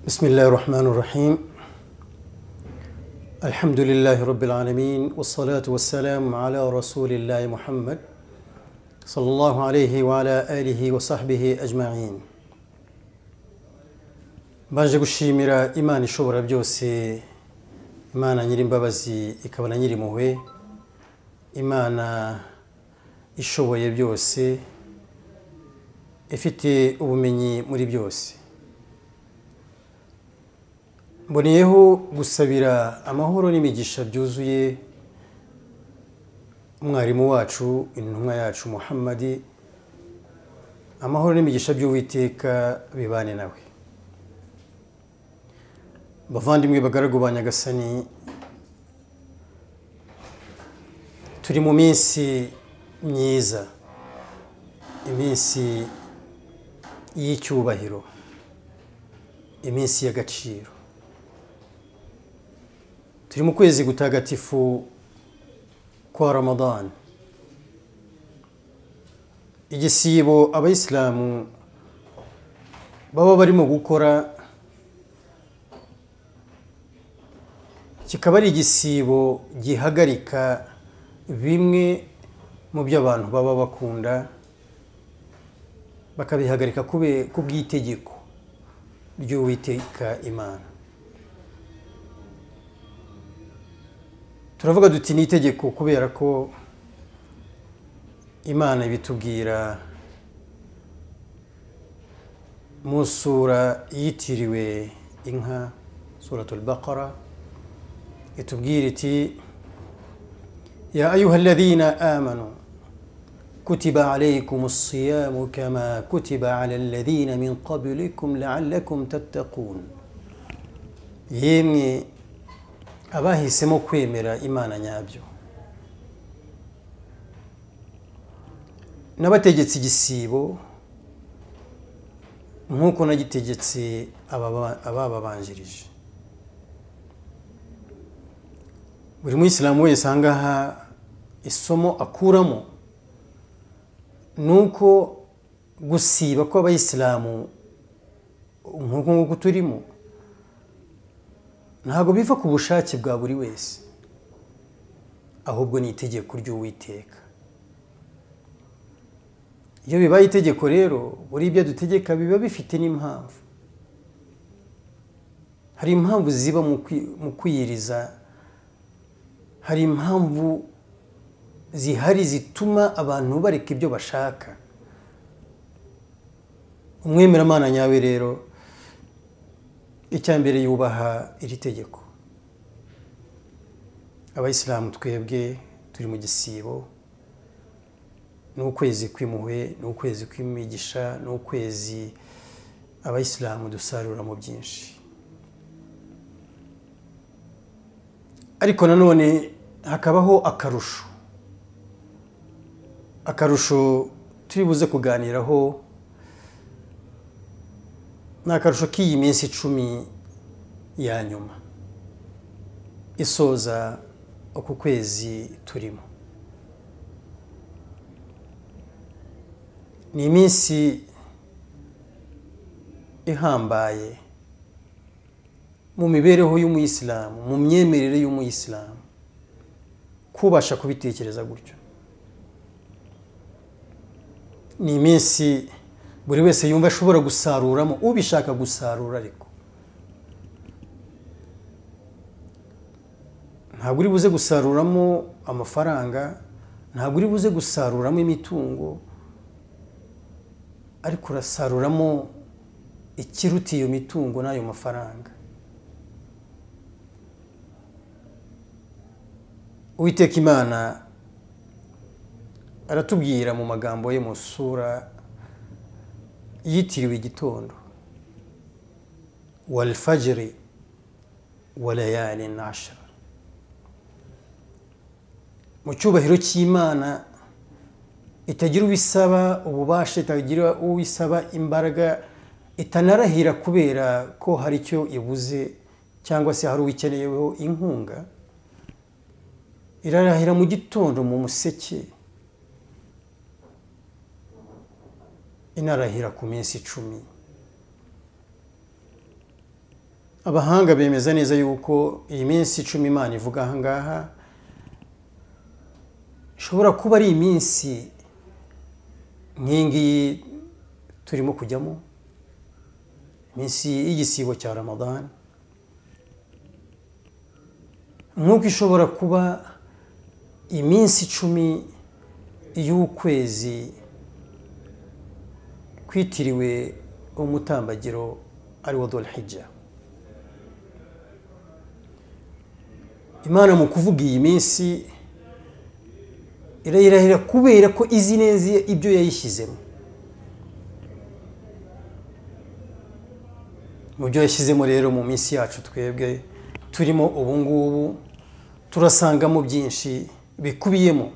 بسم الله الرحمن الرحيم الحمد لله رب العالمين والصلاة والسلام على رسول الله محمد صلى الله عليه وعلى آله وصحبه أجمعين baje gushimira imana ishobora byose imana nyir'imbabazi ikaba na nyir'impuhwe imana ishoboye byose ifite ubumenyi muri byose mboneyeho gusabira amahoro n'imigisha byuzuye umwarimu wacu intumwa yacu muhammadi amahoro n'imigisha by'uwiteka bibane nawe bavandimwe bagaragu ba nyagasani turi mu minsi myiza iminsi y'icyubahiro iminsi y'agaciro turi mu kwezi gutagatifu kwa ramadani igisibo abayisilamu baba barimo gukora kikaba ari igisibo gihagarika bimwe mu byo abantu baba bakunda bakabihagarika ku bw'itegeko ry'uwiteka imana turavuga duti ni itegeko kubera ko imana ibitubwira mu sura yitiriwe inka suratul baqara itubwira iti ya ayuha alladhina amanu kutiba alaykum siyamu kama kutiba ala alladhina min qablikum la'allakum tattaqun yemwe abahisemo kwemera imana nyabyo nabategetse igisibo nk'uko nagitegetse abababanjirije buri muyisilamu wese ahangaha isomo akuramo ni uko gusiba kw'abayisilamu nk'uko nguko turimo ntabwo biva ku bushake bwa buri wese ahubwo ni itegeko ry'uwiteka iyo bibaye itegeko rero buri ibyo dutegeka biba bifite n'impamvu hari impamvu ziba mu kwiyiriza hari impamvu zihari zituma abantu bareka ibyo bashaka umwemeramana nyawe rero icya mbere yubaha iri tegeko abayisilamu twebwe turi mu gisibo ni ukwezi kw'imuhwe ni ukwezi kw'imigisha ni ukwezi abayisilamu dusaruramo byinshi ariko nanone hakabaho akarusho akarusho turi buze kuganiraho ni akarusho k'iyi minsi icumi ya nyuma isoza uku kwezi turimo ni iminsi ihambaye mu mibereho y'umuyisilamu mu myemerere y'umuyisilamu kubasha kubitekereza gutyo ni iminsi buri wese yumva ashobora gusaruramo ubishaka gusarura ariko ntabwo uri buze gusaruramo amafaranga ntabwo uri buze gusaruramo imitungo ariko urasaruramo ikiruta iyo mitungo n'ayo mafaranga uwiteka imana aratubwira mu magambo ye mu sura yitiriwe igitondo walfajiri walayani nashara mu cyubahiro cy'imana itagira ubisaba ububasha itagira ubisaba imbaraga itanarahira kubera ko hari icyo ibuze cyangwa se hari uwikeneyeho inkunga irarahira mu gitondo mu museke inarahira ku minsi icumi abahanga bemeza neza yuko iyi minsi icumi imana ivuga aha ngaha ishobora kuba ari iminsi nk'iyi ngiyi turimo kujyamo iminsi y'igisibo cya ramadani nk'uko ishobora kuba iminsi icumi y'ukwezi kwitiriwe umutambagiro ariwo dorahijya imana mu kuvuga iyi minsi irayirahira kubera ko izi neza ibyo yayishyizemo mu byo yashyizemo rero mu minsi yacu twebwe turimo ubu ngubu turasangamo byinshi bikubiyemo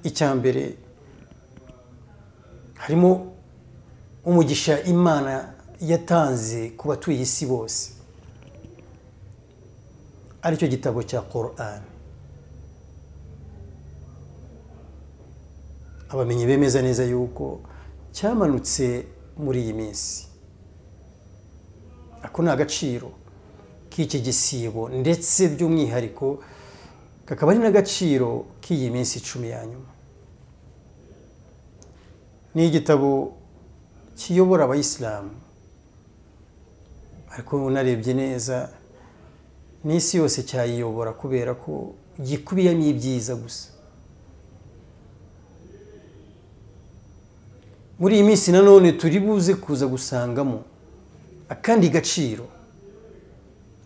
icya mbere harimo umugisha imana yatanze ku batuye isi bose aricyo gitabo cya Quran abamenyi bemeza neza yuko cyamanutse muri iyi minsi ako ni agaciro k'iki gisibo ndetse by'umwihariko kakaba ari n'agaciro k'iyi minsi icumi ya nyuma ni igitabo kiyobora abayisilamu ariko unarebye neza n'isi yose cyayiyobora kubera ko gikubiyemo ibyiza gusa muri iyi minsi nanone turi buze kuza gusangamo akandi gaciro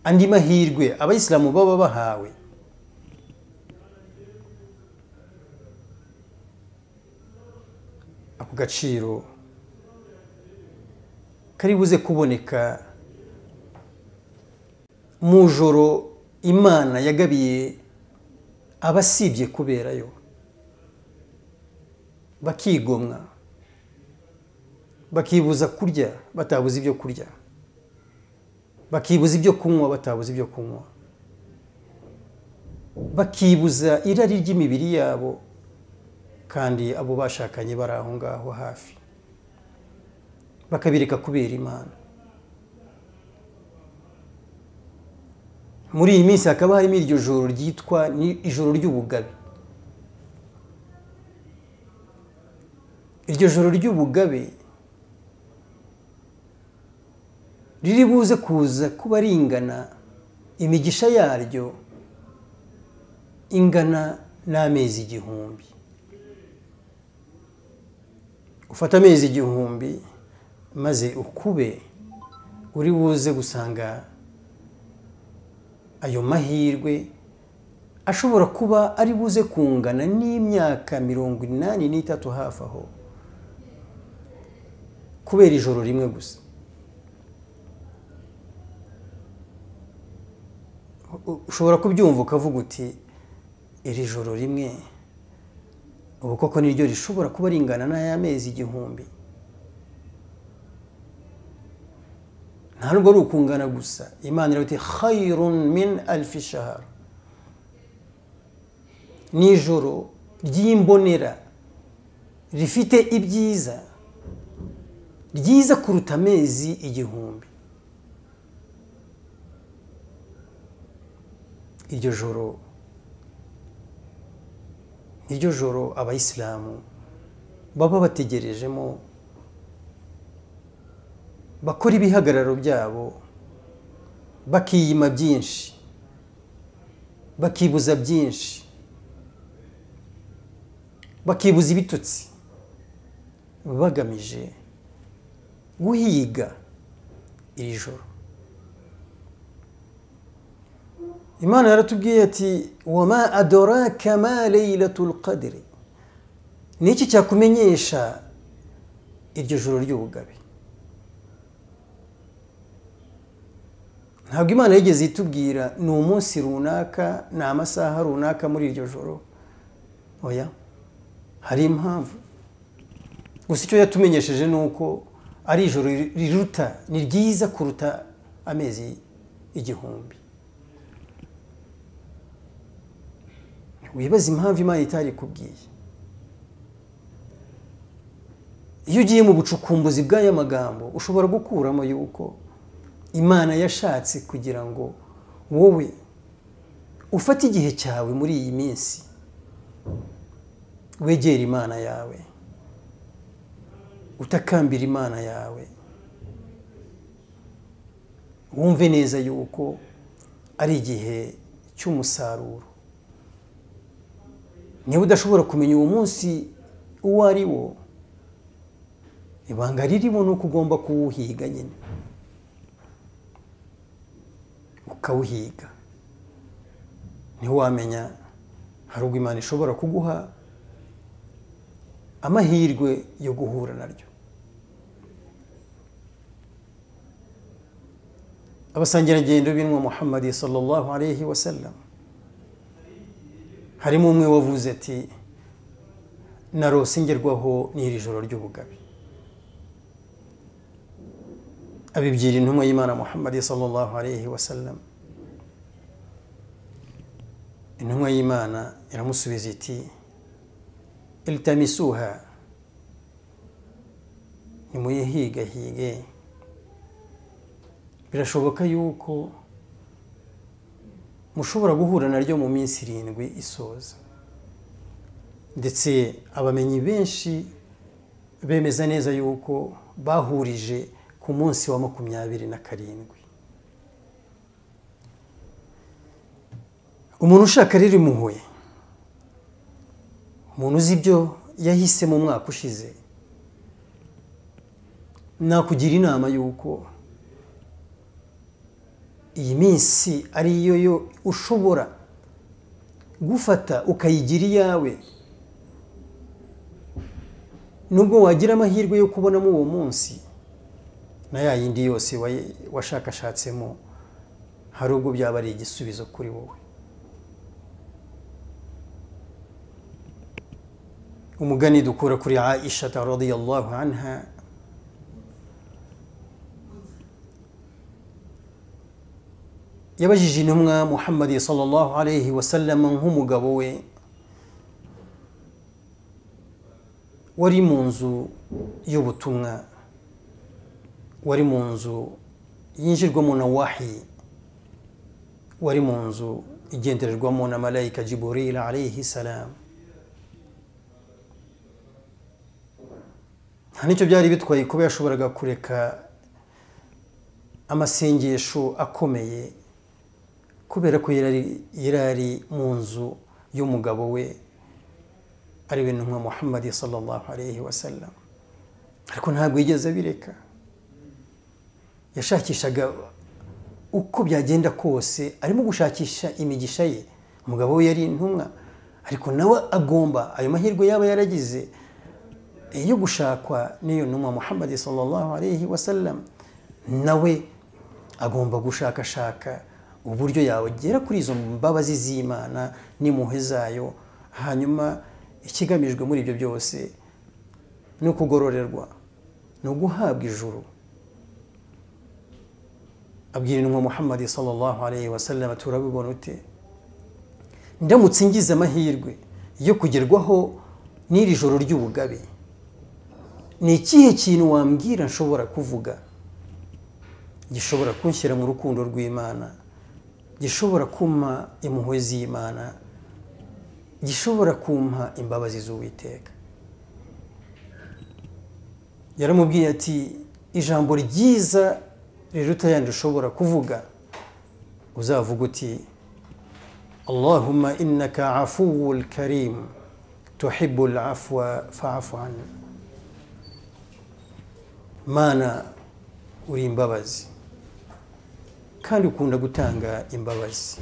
andi mahirwe abayisilamu baba bahawe ako gaciro kari buze kuboneka mu joro imana yagabiye abasibye kuberayo bakigomwa bakibuza kurya batabuze ibyo kurya bakibuza ibyo kunywa batabuze ibyo kunywa bakibuza irari ry'imibiri yabo kandi abo bashakanye bari aho ngaho hafi bakabireka kubera imana muri iyi minsi hakaba harimo iryo joro ryitwa ni ijoro ry'ubugabe iryo joro ry'ubugabe riri buze kuza kuba ringana imigisha yaryo ingana n'amezi igihumbi ufata amezi igihumbi maze ukube uri buze gusanga ayo mahirwe ashobora kuba ari buze kungana n'imyaka mirongo inani n'itatu hafi aho kubera ijoro rimwe gusa ushobora kubyumva ukavuga uti iri joro rimwe ubu koko niryo rishobora kuba ringana n'aya mezi igihumbi ntabwo ari ukungana gusa imana iravuga iti khayirun min alfi shahara ni ijoro ry'imbonera rifite ibyiza ryiza kuruta amezi igihumbi iryo joro iryo joro abayisilamu baba bategerejemo bakora ibihagararo byabo bakiyima byinshi bakibuza byinshi bakibuza ibitutsi bagamije guhiga iri joro imana yaratubwiye ati wama adoraka ma leylatul qadiri ni iki cyakumenyesha iryo joro ry'ubugabe ntabwo imana yigeze itubwira ni umunsi runaka ni amasaha runaka muri iryo joro oya hari impamvu gusa icyo yatumenyesheje ni uko ari ijoro riruta ni ryiza kuruta amezi igihumbi wibaza impamvu imana itari kubwiye iyo ugiye mu bucukumbuzi bw'aya magambo ushobora gukuramo yuko imana yashatse kugira ngo wowe ufate igihe cyawe muri iyi minsi wegere imana yawe utakambira imana yawe wumve neza yuko ari igihe cy'umusaruro niba udashobora kumenya uwo munsi uwo ari wo ibanga ririmo ni uko ugomba kuwuhiga nyine ukawuhiga niho wamenya hari ubwo imana ishobora kuguha amahirwe yo guhura naryo abasangirangendo binwa muhammadi sallallahu alayhi wa sallam harimo umwe wavuze ati narose ngerwaho n'iri joro ry'ubugabi abibwira intumwa y'imana muhammadi sallallahu alayhi wa sallam intumwa y'imana iramusubiza iti iltamisuha nimuyihigahige birashoboka yuko mushobora guhura naryo mu minsi irindwi isoza ndetse abamenyi benshi bemeza neza yuko bahurije ku munsi wa makumyabiri na karindwi umuntu ushaka riri muhuye umuntu uzi ibyo yahise mu mwaka ushize nakugira inama y'uko iyi minsi ari yo yo ushobora gufata ukayigira iyawe nubwo wagira amahirwe yo kubonamo uwo munsi na ya yindi yose washakashatsemo hari ubwo byaba ari igisubizo kuri wowe umugani dukura kuri aisha radiyallahu anha yabajije intumwa muhammadi sallallahu alayhi wasallam nk'umugabo we wari mu nzu y'ubutumwa wari mu nzu yinjirwamo na wahi wari mu nzu igendererwamo na malayika jiburil alayhi salamu nta n'icyo byari bitwaye kuba yashoboraga kureka amasengesho akomeye kubera ko yari ari mu nzu y'umugabo we ari we ntumwa muhammad sallallahu alayhi wa sallam ariko ntabwo yigeze abireka yashakishaga uko byagenda kose arimo gushakisha imigisha ye umugabo we yari intumwa ariko nawe agomba ayo mahirwe yaba yaragize iyo gushakwa n'iyo ntumwa muhammad sallallahu alayhi wa sallam nawe agomba gushakashaka uburyo yawugera kuri izo mbabazi z'imana n'impuhwe zayo hanyuma ikigamijwe muri ibyo byose ni ukugororerwa ni uguhabwa ijuru abwira intumwa muhammad sallallahu alayhi wa sallam turabibona ute ndamutse ngize amahirwe yo kugerwaho n'iri joro ry'ubugabe ni ikihe kintu wambwira nshobora kuvuga gishobora kunshyira mu rukundo rw'imana gishobora kumpa impuhwe z'imana gishobora kumpa imbabazi z'uwiteka yaramubwiye ati ijambo ryiza riruta yandi ushobora kuvuga uzavuga uti allahumma innaka afuwul karim tuhibul afwa fa'afu anhu mana uri imbabazi kandi ukunda gutanga imbabazi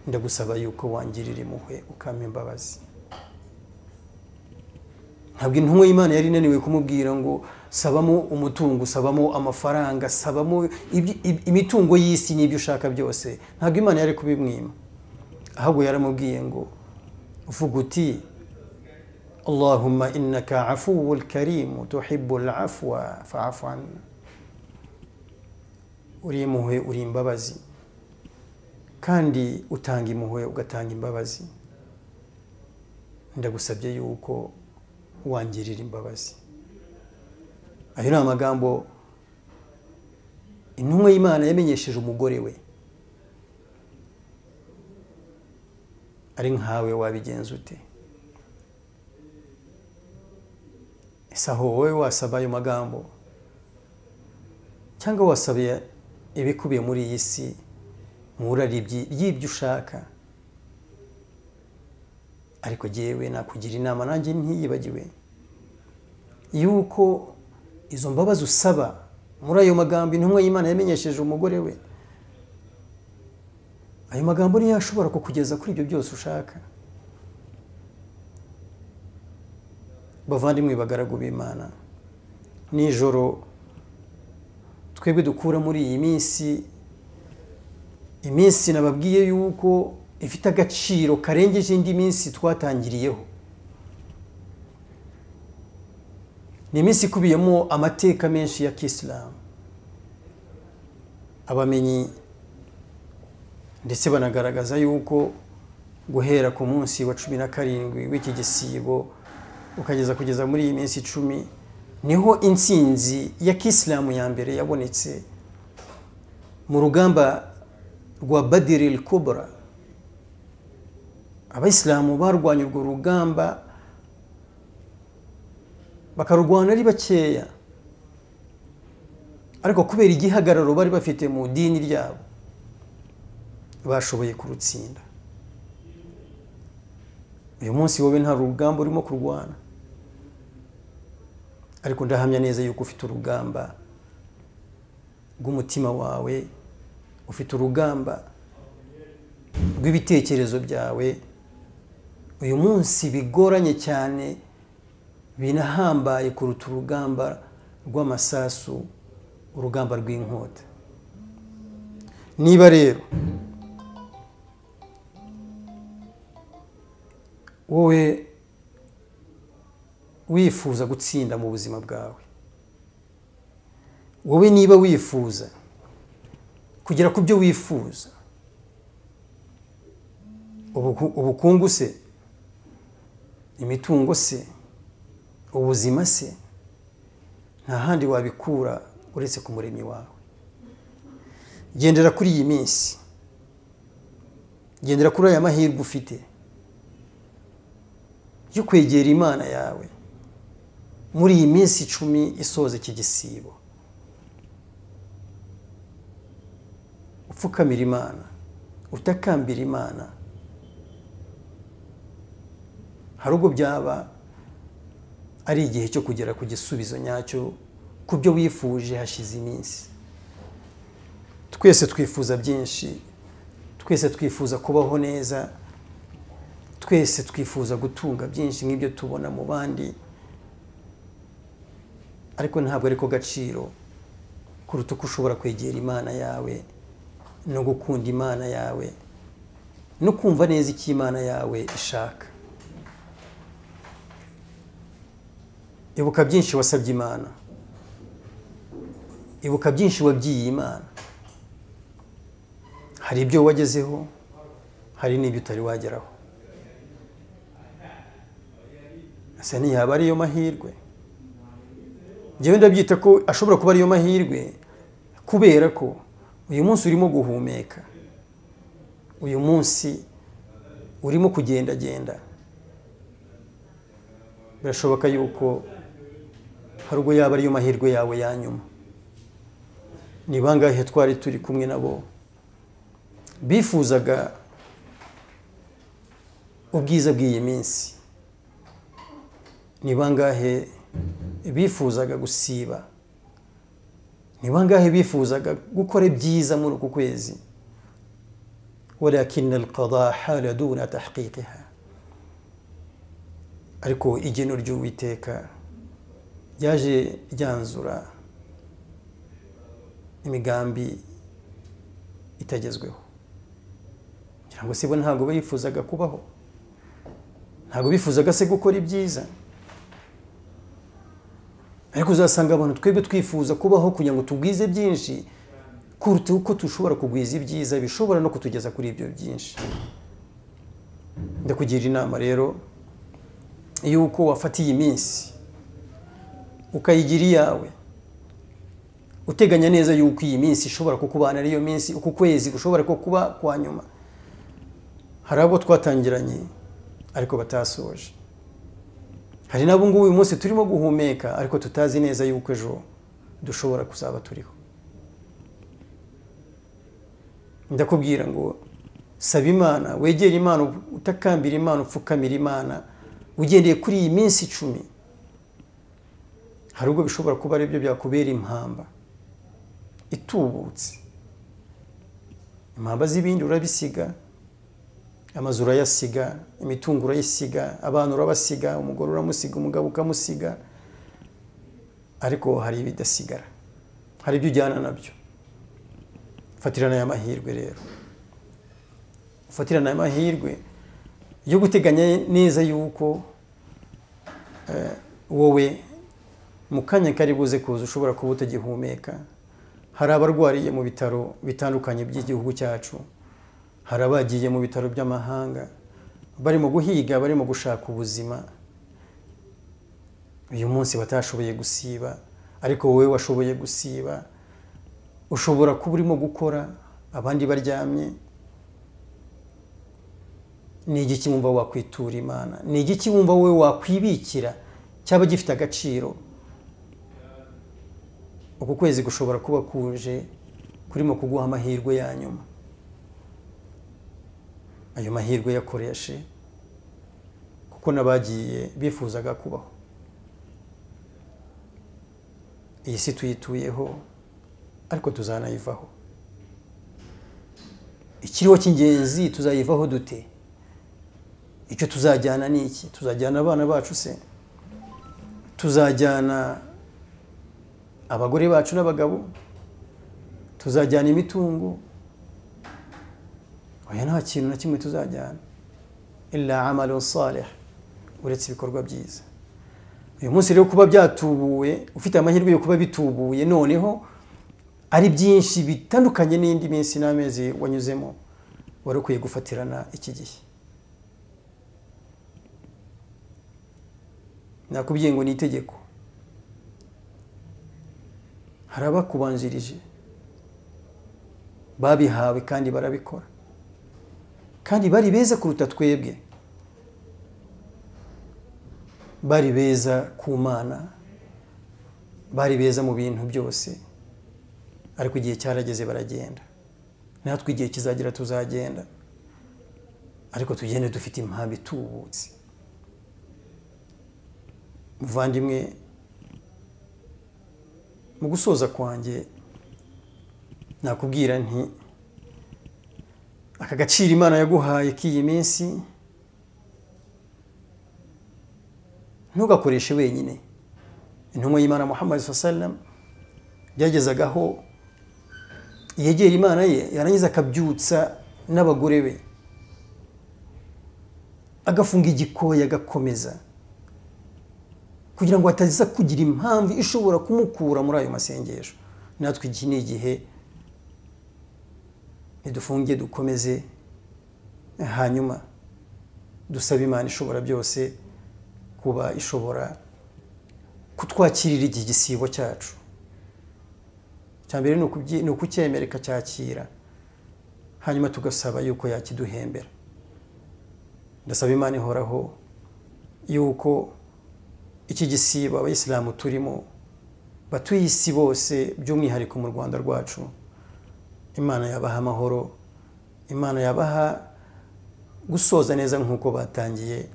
ndagusaba yuko wangirira impuhwe ukampa imbabazi ntabwo intumwa y'imana yari inaniwe kumubwira ngo sabamo umutungo sabamo amafaranga sabamo imitungo y'isi n'ibyo ushaka byose ntabwo imana yari kubimwima ahubwo yaramubwiye ngo uvuga uti اللهم إنك عفو كريم تحب العفو فاعف عنا uri impuhwe uri imbabazi kandi utanga impuhwe ugatanga imbabazi ndagusabye yuko wangirira imbabazi ayo ni amagambo intumwa y'imana yamenyesheje umugore we ari nkawe wabigenza ute ese aho wowe wasaba ayo magambo cyangwa wasabiye ibikubiye muri iyi si mu buraribyi ry'ibyo ushaka ariko jyewe nakugira inama nanjye ntiyibagiwe yuko izo mbabazi usaba muri ayo magambo intumwa y'imana yamenyesheje umugore we ayo magambo niyo ashobora kukugeza kuri ibyo byose ushaka bavandimwe bagaragu b'imana nijoro twebwe dukura muri iyi minsi iminsi nababwiye yuko ifite agaciro karengeje indi minsi twatangiriyeho ni iminsi ikubiyemo amateka menshi ya kisilamu abamenyi ndetse banagaragaza yuko guhera ku munsi wa cumi na karindwi w'iki gisibo ukageza kugeza muri iyi minsi icumi niho intsinzi ya kisilamu ya mbere yabonetse mu rugamba rwa badiril kubura abayisilamu barwanya urwo rugamba bakarurwana ari bakeya ariko kubera igihagararo bari bafite mu dini ryabo bashoboye kurutsinda uyu munsi wowe nta rugamba urimo kurwana ariko ndahamya neza yuko ufite urugamba rw'umutima wawe ufite urugamba rw'ibitekerezo byawe uyu munsi bigoranye cyane binahambaye kuruta urugamba rw'amasasu urugamba rw'inkota niba rero wowe wifuza gutsinda mu buzima bwawe wowe niba wifuza kugera ku byo wifuza ubukungu se imitungo se ubuzima se nta handi wabikura uretse ku muremyi wawe gendera kuri iyi minsi gendera kuri aya mahirwe ufite yo kwegera imana yawe muri iyi minsi icumi isoza iki gisibo upfukamira imana utakambira imana hari ubwo byaba ari igihe cyo kugera ku gisubizo nyacyo ku byo wifuje hashize iminsi twese twifuza byinshi twese twifuza kubaho neza twese twifuza gutunga byinshi nk'ibyo tubona mu bandi ariko ntabwo ariko gaciro kuruta uko ushobora kwegera imana yawe no gukunda imana yawe no kumva neza icyo imana yawe ishaka ibuka byinshi wasabye imana ibuka byinshi wabyiye imana hari ibyo wagezeho hari n'ibyo utari wageraho ese ntiyaba ariyo mahirwe njyewe ndabyita ko ashobora kuba ariyo mahirwe kubera ko uyu munsi urimo guhumeka uyu munsi urimo kugendagenda birashoboka yuko hari ubwo yaba ariyo mahirwe yawe ya nyuma ni bangahe twari turi kumwe nabo bifuzaga ubwiza bw'iyi minsi ni bangahe bifuzaga gusiba ni bangahe bifuzaga gukora ibyiza muri uku kwezi walakin alqada hala duna tahqiqiha ariko igeno ry'uwiteka ryaje ryanzura imigambi itagezweho ngira ngo sibo ntabwo bifuzaga kubaho ntabwo bifuzaga se gukora ibyiza ariko uzasanga abantu twebwe twifuza kubaho kugira ngo tugwize byinshi kuruta uko dushobora kugwiza ibyiza bishobora no kutugeza kuri ibyo byinshi ndakugira inama rero y'uko wafata iyi minsi ukayigira iyawe uteganya neza yuko iyi minsi ishobora kukubana ariyo minsi uku kwezi gushobora ko kuba kwa nyuma hari abo twatangiranye ariko batasoje hari n'abo ngubu uyu munsi turimo guhumeka ariko tutazi neza yuko ejo dushobora kuzaba turiho ndakubwira ngo saba imana wegere imana utakambira imana upfukamira imana ugendeye kuri iyi minsi icumi hari ubwo bishobora kuba aribyo byakubera impamba itubutse impamba z'ibindi urabisiga amazu urayasiga imitungo urayisiga abana urabasiga umugore uramusiga umugabo ukamusiga ariko hari ibidasigara hari ibyo ujyana nabyo fatirana aya mahirwe rero ufatirana aya mahirwe yo guteganya neza yuko wowe mu kanya kari buze kuza ushobora kuba utagihumeka hari abarwariye mu bitaro bitandukanye by'igihugu cyacu hari abagiye mu bitaro by'amahanga barimo guhiga barimo gushaka ubuzima uyu munsi batashoboye gusiba ariko wowe washoboye gusiba ushobora kuba urimo gukora abandi baryamye ni igiki wumva wakwitura imana ni igiki wumva wowe wakwibikira cyaba gifite agaciro uku kwezi gushobora kuba kuje kurimo kuguha amahirwe ya nyuma ayo mahirwe yakoreshe kuko n'abagiye bifuzaga kubaho iyi si tuyituyeho ariko tuzanayivaho ikiriho cy'ingenzi tuzayivaho dute icyo tuzajyana ni iki tuzajyana abana bacu se tuzajyana abagore bacu n'abagabo tuzajyana imitungo oya nta kintu na kimwe tuzajyana illa amalu salih uretse ibikorwa byiza uyu munsi rero kuba byatubuwe ufite amahirwe yo kuba bitubuye noneho ari byinshi bitandukanye n'indi minsi n'amezi wanyuzemo wari ukwiye gufatirana iki gihe nakubwiye ngo ni itegeko hari abakubanjirije babihawe kandi barabikora kandi bari beza kuruta twebwe bari beza ku mana bari beza mu bintu byose ariko igihe cyarageze baragenda natwe igihe kizagera tuzagenda ariko tugende dufite impamvu itubutse muvandimwe mu gusoza kwanjye nakubwira nti aka gaciro imana yaguhaye k'iyi minsi ntugakoreshe wenyine intumwa y'imana muhammad sallam yagezagaho yegera imana ye yarangiza akabyutsa n'abagore be agafunga igikoya agakomeza kugira ngo hataza kugira impamvu ishobora kumukura muri ayo masengesho natwe iki ni igihe ntidufunge dukomeze hanyuma dusabe imana ishobora byose kuba ishobora kutwakirira iki gisibo cyacu cya mbere ni ukucyemera ikacyakira hanyuma tugasaba yuko yakiduhembera ndasaba imana ihoraho yuko iki gisiba abayisilamu turimo batuye isi bose by'umwihariko mu rwanda rwacu imana yabaha amahoro imana yabaha gusoza neza nk'uko batangiye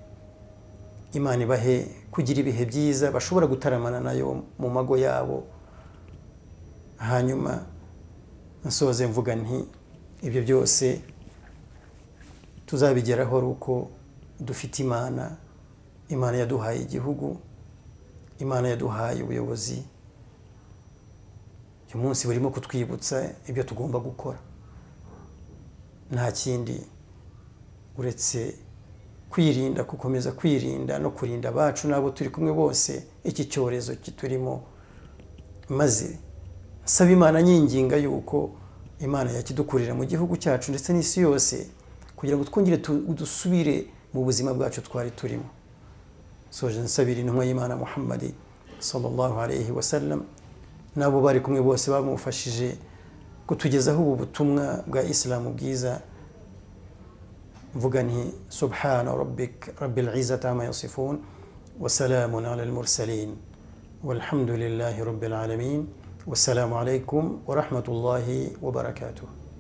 imana ibahe kugira ibihe byiza bashobora gutaramana nayo mu mago yabo hanyuma nsoze mvuga nti ibyo byose tuzabigeraho ari uko dufite imana imana yaduhaye igihugu imana yaduhaye ubuyobozi uyu munsi burimo kutwibutsa ibyo tugomba gukora nta kindi uretse kwirinda gukomeza kwirinda no kurinda abacu n'abo turi kumwe bose iki cyorezo kiturimo maze nsaba imana nyinginga y'uko imana yakidukurira mu gihugu cyacu ndetse n'isi yose kugira ngo twongere dusubire mu buzima bwacu twari turimo soje nsabira intumwa y'imana muhammadi sallallahu alayhi wasallam n'abo bari kumwe bose bamufashije kutugezaho ubu butumwa bwa isilamu bwiza mvuga nti subhana rabbik rabbil izati ama yasifun wasalamun ala almursalin walhamdulillahi rabbil alamin wassalamu alaikum warahmatullahi wabarakatuh